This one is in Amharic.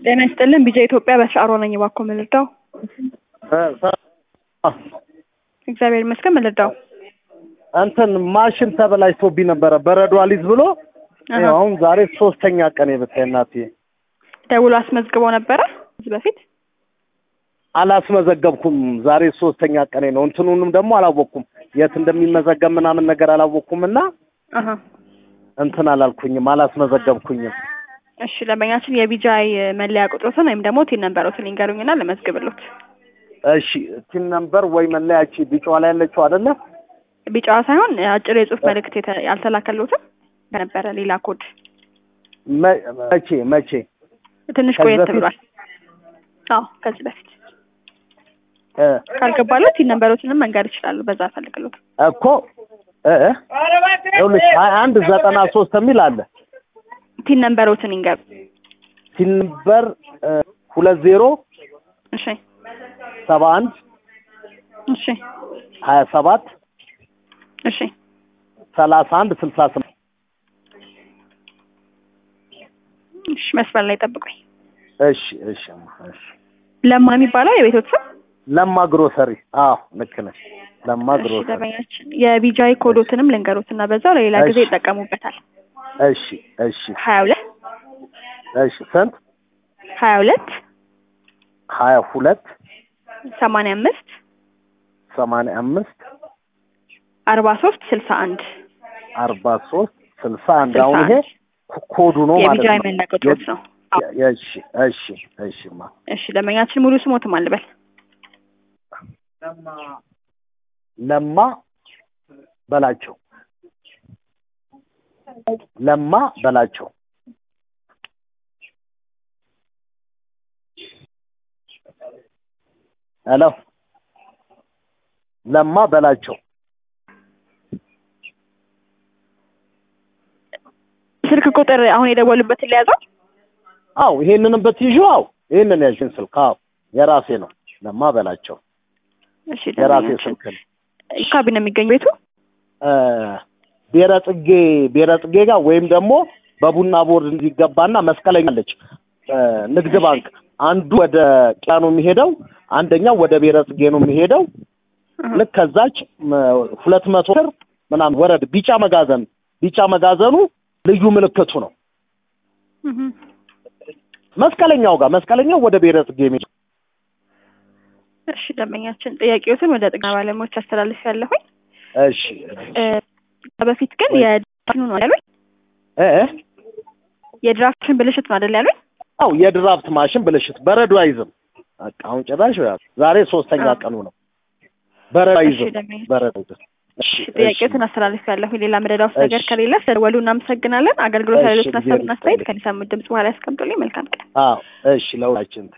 ጤና ይስጥልን ቢጃ ኢትዮጵያ በስራ ነኝ። እባክዎ ምን ልርዳው? እግዚአብሔር ይመስገን ምን ልርዳው? እንትን ማሽን ተበላሽቶብኝ ነበረ በረዶ አሊዝ ብሎ አሃ። ያው አሁን ዛሬ ሶስተኛ ቀን የብታይ እናትዬ ደውሎ አስመዝግቦ ነበረ ከዚህ በፊት አላስመዘገብኩም። ዛሬ ሶስተኛ ቀኔ ነው። እንትኑንም ደግሞ አላወቅኩም የት እንደሚመዘገብ ምናምን ነገር አላወቅኩም እና አሃ። እንትን አላልኩኝም፣ አላስመዘገብኩኝም። እሺ ደንበኛችን የቢጃይ መለያ ቁጥሮትን ወይም ደግሞ ቲን ነንበሮትን ይንገሩኝና ልመዝግብሎት። እሺ ቲን ነምበር ወይ መለያቺ ቢጫዋ ላይ ያለችው አይደለ? ቢጫዋ ሳይሆን አጭር የጽሁፍ መልእክት የተ- ያልተላከሎትም ነበረ ሌላ ኮድ መ- መቼ መቼ ትንሽ ከዚህ ቆየት በፊት? ብሏል። አዎ ከዚህ በፊት እ ካልገባሎት ቲን ነንበሮትንም መንገር ይችላሉ። በዛ ፈልግሎት። እኮ እ እ ይኸውልሽ ሀያ አንድ ዘጠና ሶስት የሚል አለ ቲን ነንበሮትን ይንገሩ። ቲን ነምበር እ ሁለት ዜሮ እሺ ሰባ አንድ እሺ ሀያ ሰባት እሺ ሰላሳ አንድ ስልሳ ስምንት እሺ መስመር ላይ ጠብቁኝ። እሺ እሺ እማ፣ እሺ ለማ የሚባለው የቤቶት ስም ለማ ግሮሰሪ አዎ ልክ ነሽ ለማ እሺ ግሮሰሪ ደንበኛችን የቢጃይ ኮዶትንም ልንገሩት እና በዛው ለሌላ ጊዜ እሺ። ይጠቀሙበታል። እሺ እሺ ሀያ ሁለት እሺ ስንት ሀያ ሁለት ሀያ ሁለት ሰማንያ አምስት ሰማንያ አምስት አርባ ሶስት ስልሳ አንድ አርባ ሶስት ስልሳ አንድ ስልሳ አሁን ይሄ አንድ ኮ- ኮዱ ነው ማለት የቢጃይ ነው መለያ ቁጥሮት ነው። አዎ። እሺ እሺ እሺ ማ እሺ ደንበኛችን ሙሉ ስሞትም አልበል ለማ በላቸው ለማ በላቸው ሄሎ ለማ በላቸው ስልክ ቁጥር አሁን የደወሉበትን ሊያዘው አው ይሄንንም በትይዡ አው ይሄንን ያዥን ስልክ አው የራሴ ነው ለማ በላቸው እሺ የራሴ ደንበኛችን ስልክ ነው አካባቢ ነው የሚገኝ ቤቱ እ ብሔረ ጽጌ ብሔረ ጽጌ ጋር ወይም ደግሞ በቡና ቦርድ እንዲገባና መስቀለኛ አለች እ ንግድ ባንክ አንዱ ወደ ቂያ ነው የሚሄደው አንደኛው ወደ ብሔረ ጽጌ ነው የሚሄደው እህ። ልክ ከዛች መ- ሁለት መቶ ብር ምናምን ወረድ ቢጫ መጋዘን ቢጫ መጋዘኑ ልዩ ምልክቱ ነው እህ። መስቀለኛው ጋር መስቀለኛው ወደ ብሔረ ጽጌ የሚሄድ እሺ ደንበኛችን ጥያቄዎትን ወደ ጥገና ባለሙያዎች አስተላልፍ ያለሁኝ እሺ እ በፊት ግን የድራፍት ነው ያሉኝ እ እ የድራፍትን ብልሽት ነው አይደል ያሉኝ አው የድራፍት ማሽን ብልሽት በረዶ አይዝም በቃ አሁን ጭራሽ ዛሬ ሶስተኛ አዎ። ቀኑ ነው በረዶ እሺ አይዝም ደንበኛ በረዶ አይዝም እሺ እሺ ጥያቄዎትን አስተላልፍ ያለሁኝ ሌላ መረዳት ነገር እሺ። ከሌለ ስለደወሉ እናመሰግናለን አገልግሎት እሺ፣ ያሉትን ሀሳብና እግዚአብሔር አስተያየት ይስጥልኝ። ከሚሰሙት ድምጽ በኋላ ያስቀምጡልኝ መልካም ቀን አዎ እሺ ለሁላችን